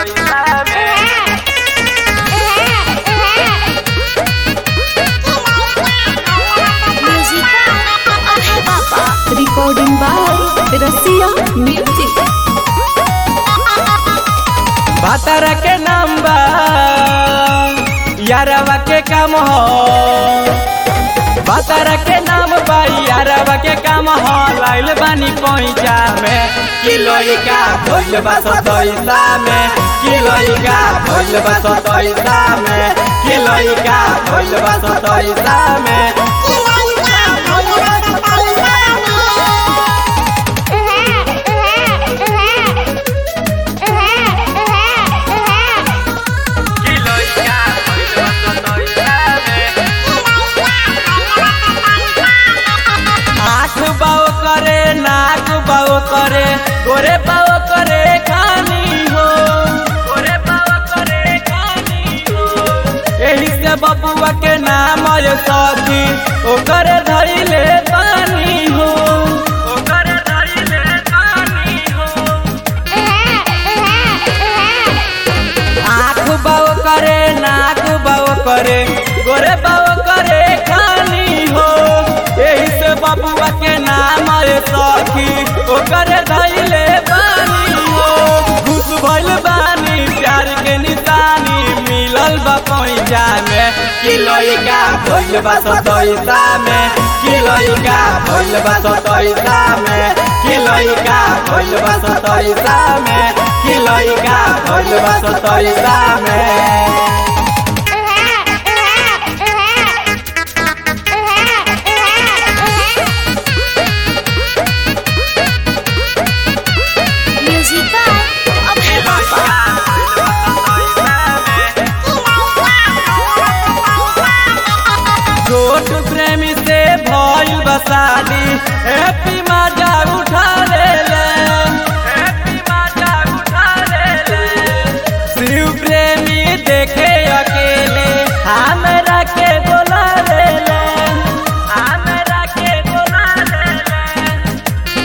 सतैसा में Recording by Rasiya Music. भातारा के नाम बा यारवा के काम हो भातारा के नाम बा यारवा के काम हो लाइल बानी पहुंचा में किलोइका भइल बा सतैसा में किलोइका भइल बा सतैसा में किलोइका भइल बा सतैसा में किलोइका भइल बा सतैसा में आँख बाव करे नाक बाव करे गोरे बाव करे खानी हो गोरे बाव करे खानी हो एही से बबुआ के नाम है सखी ओकर धैले पानी हो ओकर धैले पानी हो आँख बाव करे नाक बाव करे गोरे बाव करे खानी हो यही से बबुआ के नाम है सखी ओकर धैले बानी हो खुश भइल बानी प्यार के निशानी मिलल बा पहुंचा में किलोइका भइल बा सतैसा में किलोइका भइल बा सतैसा में किलोइका भइल बा सतैसा में किलोइका भइल बा सतैसा में Music by Abhay Baba. छोट प्रेमी से भइल बसाली हैप्पी मजा उठा ले ले हैप्पी मजा उठा ले ले शिव प्रेमी देखे अकेले हमरा के बोला ले ले हमरा के बोला ले ले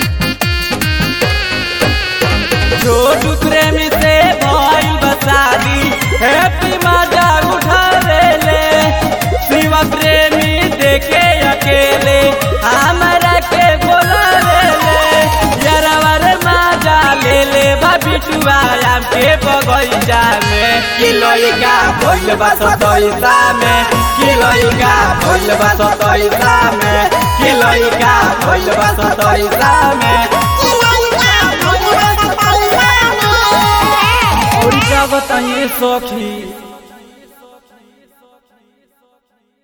छोटू प्रेमी से भइल बसाली हैप्पी मजा उठा ले ले शिव प्रेमी देखे अकेले हमरा के बोला ले ले यारवर मजा ले ले बा बिटुआ आम के बगैचा में किलोइका भइल बा सतैसा में किलोइका भइल बा सतैसा में किलोइका भइल बा सतैसा में और क्या बताइए सखी